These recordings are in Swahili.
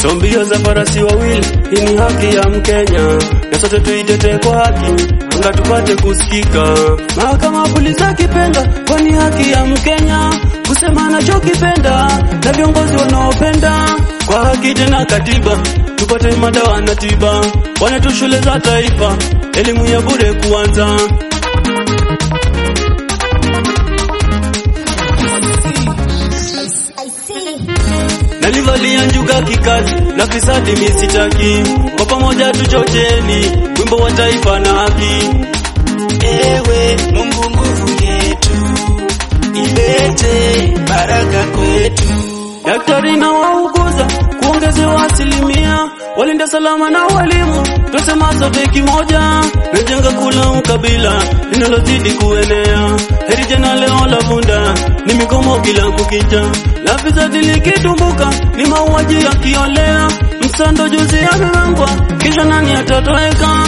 So mbio za farasi wawili, hii ni haki ya Mkenya, na sote tuitetee kwa haki, anga tupate kusikika. Mahakama polisi akipenda, kwani haki ya Mkenya kusema anachokipenda, na viongozi wanaopenda kwa haki tena katiba, tupate madawa na tiba, wanetu shule za taifa, elimu ya bure kuanza. Nalivalia njuga kikazi na fisadi misitaki, kwa pamoja tuchocheni wimbo wa taifa na haki. Ewe Mungu nguvu yetu, ilete baraka kwetu. Daktari na wauguza kuongezewa asilimia, walinda salama na walimu, twasema sote kimoja, najenga kula ukabila linalozidi kuenea. Heri jana leo la vunda ni migomo kila kukicha, la fisadi likitumbuka ni mauaji yakiolea. Msando juzi amemangwa, kisha nani atatoweka?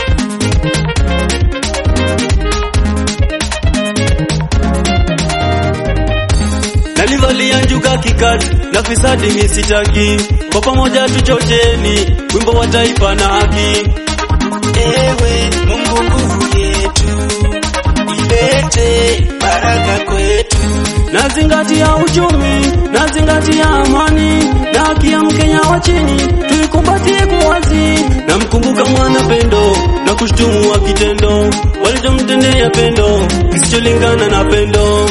Nalivalia njuga kikazi na fisadi misitaki, kwa pamoja tuchocheni wimbo wa taifa na haki. Ewe Mungu nguvu yetu, ilete baraka kwetu. Nazingatia uchumi, nazingatia amani na haki ya Mkenya wa chini, tuikumbatie kwa wazi. Namkumbuka mwana pendo na kushtumu wa kitendo walichomtendea pendo kisicholingana na pendo.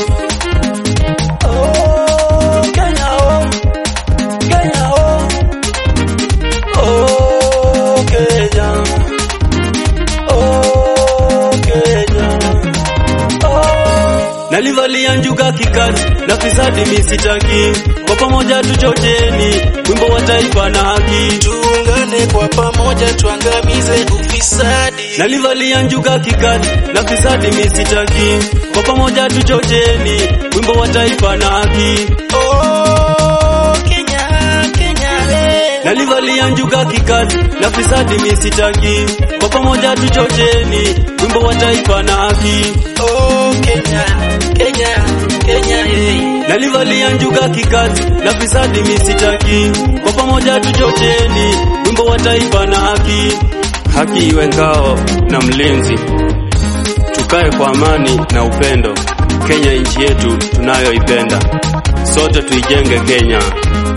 Oh, Kenya, oh. Kenya, oh. Oh, Kenya. Oh, Kenya. Oh. Nalivalia njuga kikazi na fisadi misitaki, kwa pamoja tuchocheni wimbo wa taifa na haki. Tuungane kwa pamoja, tuangamize ufisadi. Nalivalia njuga kikazi na fisadi misitaki, kwa pamoja tuchocheni wimbo wa taifa na haki. Oh, Kenya, Kenya, eh. Nalivalia njuga kikazi na fisadi misitaki, kwa pamoja tuchocheni wimbo wa taifa na haki. Oh, Kenya, Kenya, Kenya, eh. Nalivalia njuga kikazi na fisadi misitaki, kwa pamoja tuchocheni wimbo wa taifa na haki. Haki iwe ngao na mlinzi, tukae kwa amani na upendo. Kenya nchi yetu tunayoipenda, sote tuijenge Kenya.